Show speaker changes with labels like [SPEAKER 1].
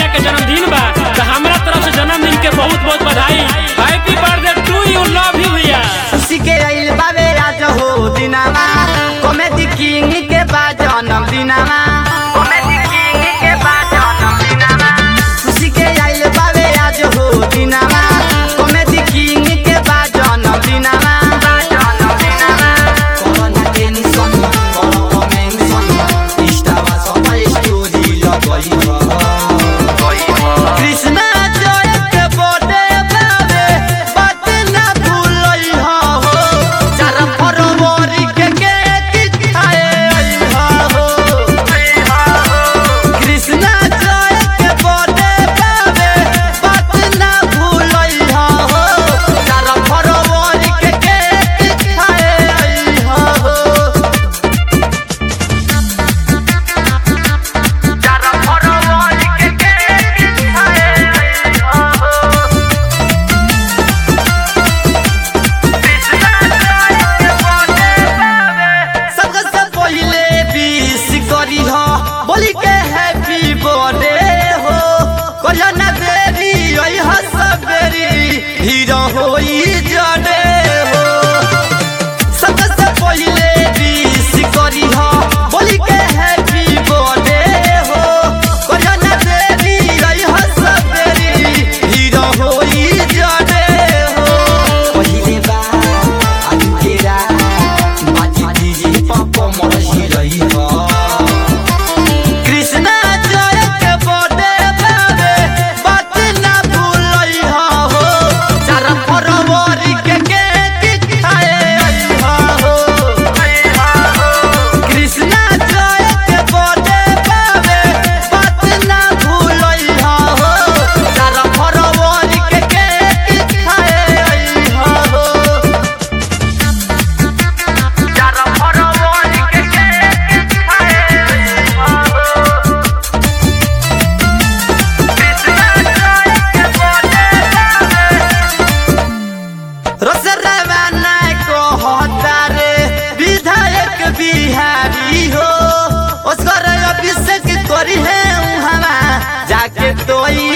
[SPEAKER 1] के जन्मदिन बा तो हमरा तरफ से जन्मदिन के बहुत बहुत बधाई happy birthday to you love you भैया
[SPEAKER 2] खुशी के आइल बाबे आज हो दिनामा कॉमेडी किंग के बा जन्म दिनामा कॉमेडी किंग के बा जन्म दिनामा खुशी के आइल बाबे आज हो दिनामा कॉमेडी किंग के बा जन्म दिनामा जन्म दिनामा कोरोना टेंशन कोरोना मेंशन इष्टावा सबै स्टोरी लगई कृष्णा जय के बर्थडे बाबे बात ना भूलई हो चार फरवरी के केक खाए हो कृष्णा जय के बर्थडे बाबे बात ना भूलई हो चार फरवरी के केक खाए हो चार फरवरी के केक खाए हो सबसे पहिले विश करी हो बोली के हैप्पी बर्थडे हो कहियो ना देरी ओइ हसबेरी हीरो होई जडे हो सबसे पहिले विश करी हो बोली के हैप्पी बर्थडे हो कहियो ना देरी ओइ हसबेरी हीरो होई जडे हो पहिले बा आजुकेरा बाजी दीजी पप्पो मरसी रही हो कृष्णा जय के बर्थडे बाबे बात ना भूलई हो चार फरवरी के केक खाए हो कृष्णा जय के बर्थडे बाबे बात ना भूलई हो चार फरवरी के केक खाए हो चार फरवरी के केक खाए हो रसरवाना को हतारे विधायक बिहारी हो उसकर अभिषेक करी है उहवा जाके तोई